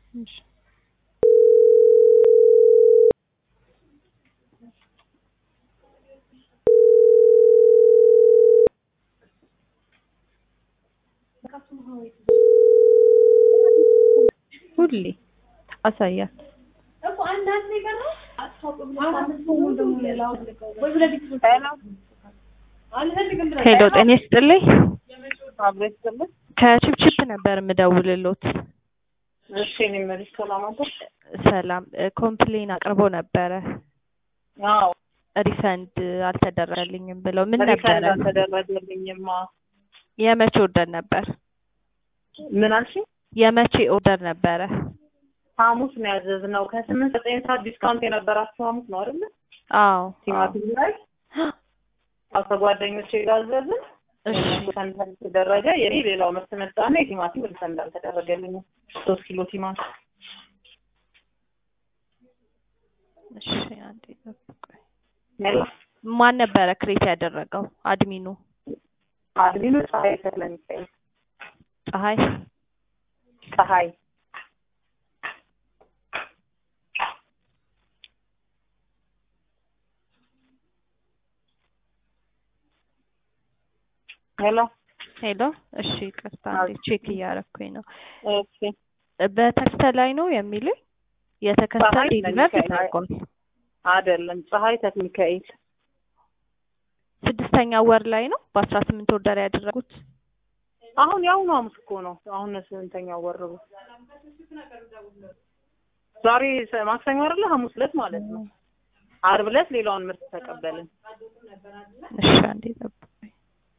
እሺ ሁሌ አሳያት። ሄሎ ጤና ይስጥልኝ። ከችፕችፕ ነበር የምደውልሎት። እሺ እኔ መልስ ሰላም አደር ሰላም ኮምፕሌን አቅርቦ ነበረ አዎ ሪፈንድ አልተደረገልኝም ብለው ምን ሪፈንድ ነበረ? አልተደረገልኝማ የመቼ ኦርደር ነበር? ምን አልሽ የመቼ ኦርደር ነበረ? ሐሙስ ነው ያዘዝነው ከስምንት ዘጠኝ ሰዓት ዲስካውንት የነበራችሁ ሐሙስ ነው አይደለ አዎ ቲማቲም ላይ አዎ ከጓደኞቼ ጋር አዘዝን እሺ ሪፈንድ አልተደረገ የኔ ሌላው ምርት መጣና የቲማቲም ሪፈንድ አልተደረገልኝም ሶስት ኪሎ ቲማቲም እሺ አንዴ ጠብቁኝ። ሜላ ማን ነበረ ክሬት ያደረገው? አድሚኑ አድሚኑ ፀሐይ ተክለሚካኤል ፀሐይ ፀሐይ ሄሎ ሄሎ እሺ ይቅርታ አንዴ ቼክ እያረኩኝ ነው። እሺ በተከስተ ላይ ነው የሚሉኝ የተከስተ ፀሐይ ዲሊቨር ሚካኤል ተደርጓል። አይደለም ፀሐይ ተክለሚካኤል ስድስተኛ ወር ላይ ነው በአስራ ስምንት ኦርደር ያደረጉት። አሁን የአሁኑ ሐሙስ እኮ ነው። አሁን ስንተኛው ወር ነው? ዛሬ ሰ- ማክሰኞ አይደለ? ሐሙስ ዕለት ማለት ነው። ዓርብ ዕለት ሌላውን ምርት ተቀበልን። እሺ አንዴ ጠብቁኝ።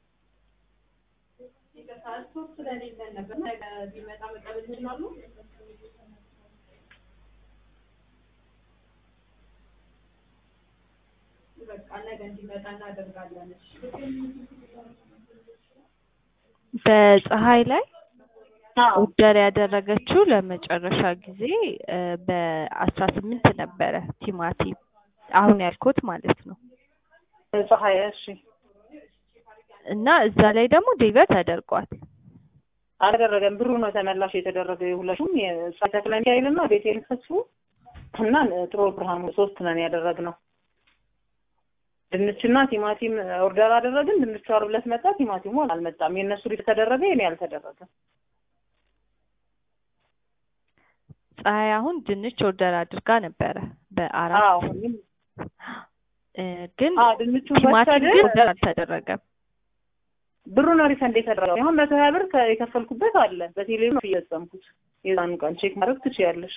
በፀሐይ ላይ ኦርደር ያደረገችው ለመጨረሻ ጊዜ እ በአስራ ስምንት ነበረ ቲማቲም አሁን ያልኩት ማለት ነው። ፀሐይ እሺ፣ እና እዛ ላይ ደግሞ ዴሊቨር ተደርጓል። አልተደረገም። ብሩ ነው ተመላሽ የተደረገ የሁለቱም የፀሐይ ተክለሚካኤልና ቤቴል ተስፉ እና ጥሩ ብርሃኑ ሶስት ነን ያደረግነው። ድንችና ቲማቲም ኦርደር አደረግን። ድንቹ ዓርብ ዕለት መጣ፣ ቲማቲሙ አልመጣም። የእነሱ ሪት ተደረገ፣ የኔ አልተደረገም። ፀሐይ አሁን ድንች ኦርደር አድርጋ ነበረ በአራት አዎ እኔም እ ግን አዎ ድንቹ ቲማቲም ወሰደ። ግን ኦርደር አልተደረገም። ብሩ ነው ሪፈንድ የተደረገው። አሁን መቶ ሀያ ብር ከ- የከፈልኩበት አለ በቴሌ ነው እየፈጸምኩት። የዛኑ ቀን ቼክ ማድረግ ትችያለሽ።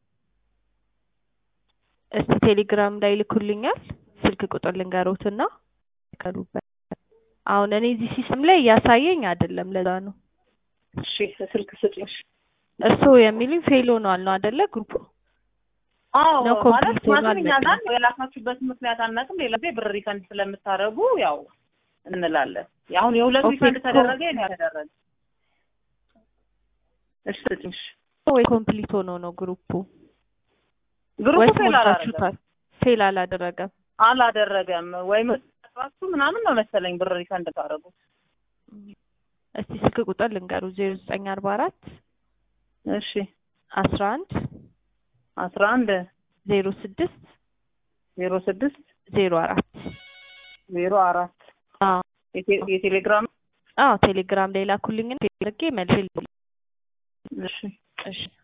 እስቲ ቴሌግራም ላይ ልኩልኛል። ስልክ ቁጥር ልንገሮትና ይከሉበት። አሁን እኔ እዚህ ሲስተም ላይ እያሳየኝ አይደለም፣ ለዛ ነው። እሺ ስልክ ስጭሽ። እርስዎ የሚሉኝ ፌል ሆኗል ነው አይደለ? ግሩፑ አዎ ነው ማለት ኮምፕሊት ሆኗል ማለት እኛ መሰለኝ። ጋር የላካችሁበትን ምክንያት አናውቅም። ሌላ ጊዜ ብር ሪፈንድ ስለምታደርጉ ያው እንላለን። አሁን የሁለት ኦኬ፣ ሪፈንድ እኮ- ተደረገ የኔ አልተደረገ። እሺ ስጭሽ። ወይ ኮምፕሊት ሆኖ ነው ግሩፑ ግሩፑ ወይስ ፌል አላደረገም ሞልታችሁታል? ፌል አላደረገም። አላደረገም ወይም ራሱ ምናምን ነው መሰለኝ ብር ሪፈንድ ታደርጉት። እስቲ ስልክ ቁጥር ልንገሩ ዜሮ ዘጠኝ አርባ አራት እሺ አስራ አንድ አስራ አንድ ዜሮ ስድስት ዜሮ ስድስት ዜሮ አራት ዜሮ አራት አዎ የቴ- የቴሌግራም አዎ ቴሌግራም ላይ ላኩልኝ። አድርጌ መልሼ ልኩልኝ። እሺ እሺ